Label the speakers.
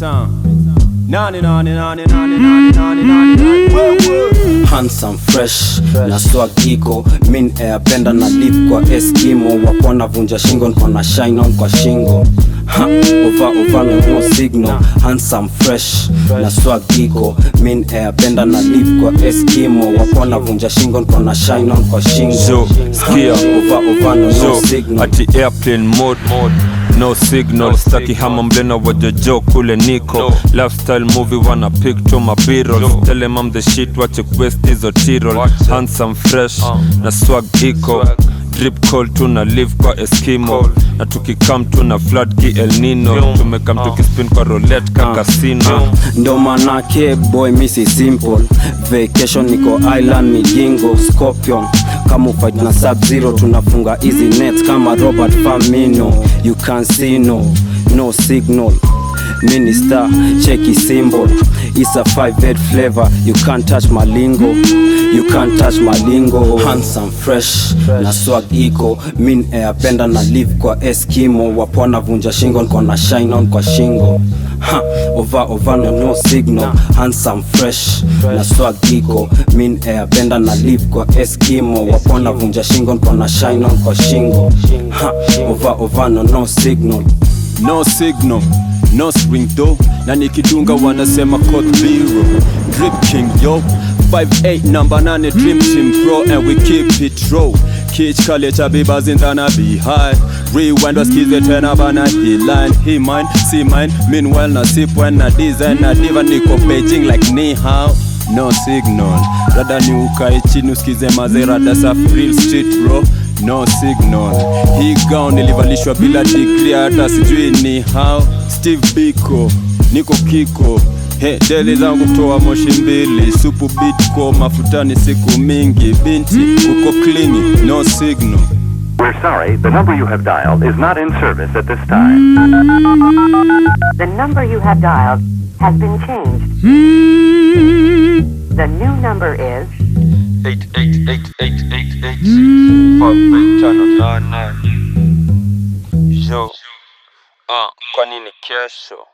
Speaker 1: Maytown. Nani nani nani nani nani nani nani nani. Whoa, whoa.
Speaker 2: handsome fresh na swag iko min ayapenda na lip kwa eskimo wapona vunja shingo nkona shine on kwa shingo Ha, ova ova no no signal handsome fresh na swag iko min ayapenda na lip kwa eskimo wapona vunja shingo nkona shine on kwa shingo
Speaker 3: Zo,
Speaker 2: Ha,
Speaker 3: skia.
Speaker 2: ova ova no no
Speaker 3: so
Speaker 2: signal
Speaker 3: ati airplane mode no signal staki hama mlena wajojo kule niko lifestyle movie wana pick to my b-rolls tell them I'm the shit wache quest hizo tirol handsome fresh na swag iko drip call tuna live kwa eskimo na tukikam tuna flood ki el nino tumekam tukispin kwa roulette ka casino
Speaker 2: ndo manake boy misi simple vacation niko island migingo scorpion kama ufight na sub zero tunafunga easy net kama robert famino you can see no no signal minister cheki symbol is a five head flavor you can't touch malingo you can't touch malingo handsome fresh na swag iko min ayapenda na live kwa eskimo wapona vunja shingo nkona shine on kwa shingo ha, ova ova no, no signal handsome fresh na swag iko min ayapenda na live kwa eskimo wapona vunja shingo nkona shine on kwa shingo ha, ova ova no, no signal
Speaker 1: No signal, no swing though na nikidunga wanasema code zero drip king yo 58 number 8 dream team pro and we keep it raw Kich kale cha bibas in the behind Rewind wasikize tena bana hii line He mine, see mine Meanwhile na sip when na design na diva niko Beijing like ni hao No signal Rada ni ukae chini usikize mazerada safi real street bro No signal Hii gown ilivalishwa bila degree hata sijui ni how Steve Biko Niko kiko He, deli zangu toa moshi mbili supu bitko mafutani siku mingi binti uko klini no signal
Speaker 4: We're sorry, the number you have dialed is not in service at this time.
Speaker 5: The number you have dialed has been changed. The new number is
Speaker 3: Yo. Ah, kwa nini kesho